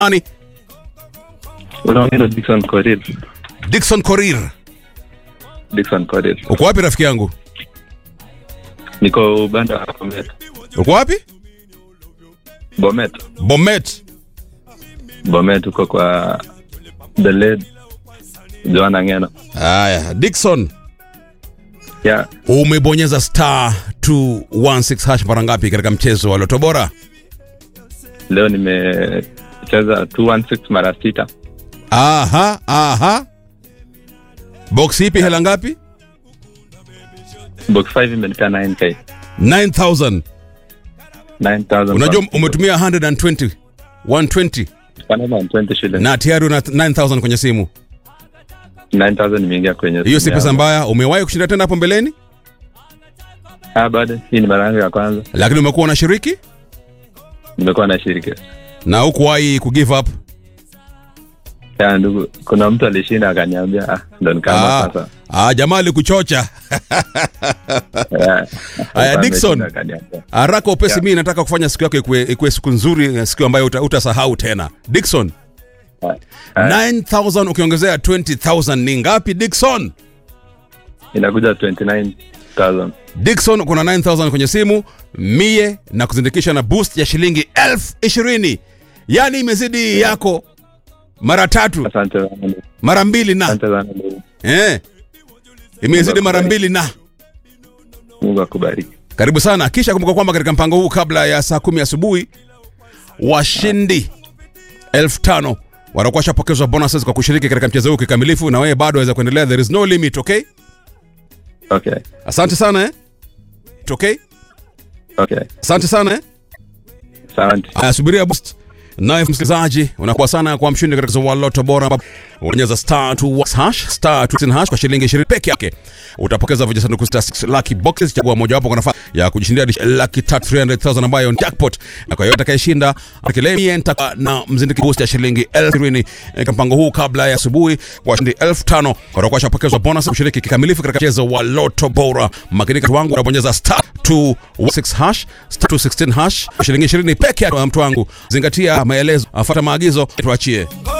Ani Unaongea na Dickson Korir. Dickson Korir. Dickson Korir. Uko wapi rafiki yangu? Niko banda wa Bomet. Uko wapi? Bomet. Bomet. Bomet uko kwa The Led Joanna Ngeno. Haya, Dickson, Yeah. umebonyeza star 216 hash mara ngapi katika mchezo wa Loto Bora? Leo nimecheza 216 mara sita. Aha, aha. Box ipi hela ngapi? Box 5 imenipea 9k. 9000. 9000. Unajua umetumia 120 120 120 shillings. na tayari una 9000 kwenye simu. 9000 nimeingia kwenye. Hiyo si simu pesa yangu. mbaya. Umewahi kushinda tena hapo mbeleni? Ah, bado hii ni mara yangu ya kwanza. Lakini umekuwa unashiriki Nimekuwa na shiriki. na hukuwahi kugive up. Ya ndugu, kuna mtu alishinda akaniambia, ah, ndo nikaamua Ah, sasa. ah, jamaa alikuchocha. Yeah. Aya, Sasa Dickson. ameshinda akaniambia. Haraka upesi, Yeah. mimi nataka kufanya siku yako ikuwe, ikuwe siku nzuri, siku ambayo uta, utasahau tena. Dickson, Ah, ah, 9000 ukiongezea 20000 ni ngapi Dickson? inakuja 29000. Dickson, kuna 9000 kwenye simu mie na kuzindikisha na boost ya shilingi elfu ishirini yaani imezidi yako mara tatu Asante sana. ndugu. mara mbili na Asante sana. ndugu. eh, imezidi mara mbili na Mungu akubariki. karibu sana kisha kumbuka kwamba katika mpango huu kabla ya saa kumi asubuhi washindi elfu tano watakuwa washapokezwa bonuses kwa kushiriki katika mchezo huu kikamilifu na wewe bado waweza kuendelea there is no limit okay Okay. asante sana eh? okay Okay. asante sana eh? Asante. Aya, subiria boost naye msikilizaji unakuwa sana kwa mshindi katika mchezo wa loto bora ambapo unabonyeza star 2 hash star 2 hash kwa shilingi 20 peke yake utapokeza vijisanduku star 6 lucky boxes chagua moja wapo kwa nafasi ya kujishindia hadi laki tatu 300000 ambayo ni jackpot na kwa hiyo atakayeshinda akilemi nitakuwa na mzindiki boost ya shilingi 20000 katika mpango huu kabla ya asubuhi kwa shilingi 5000 watakuwa washapokezwa bonus kushiriki kikamilifu katika mchezo wa loto bora makinika tu wangu unabonyeza star 216 hash star 216 hash kwa shilingi 20 peke yake mtu wangu zingatia maelezo afuata maagizo tuachie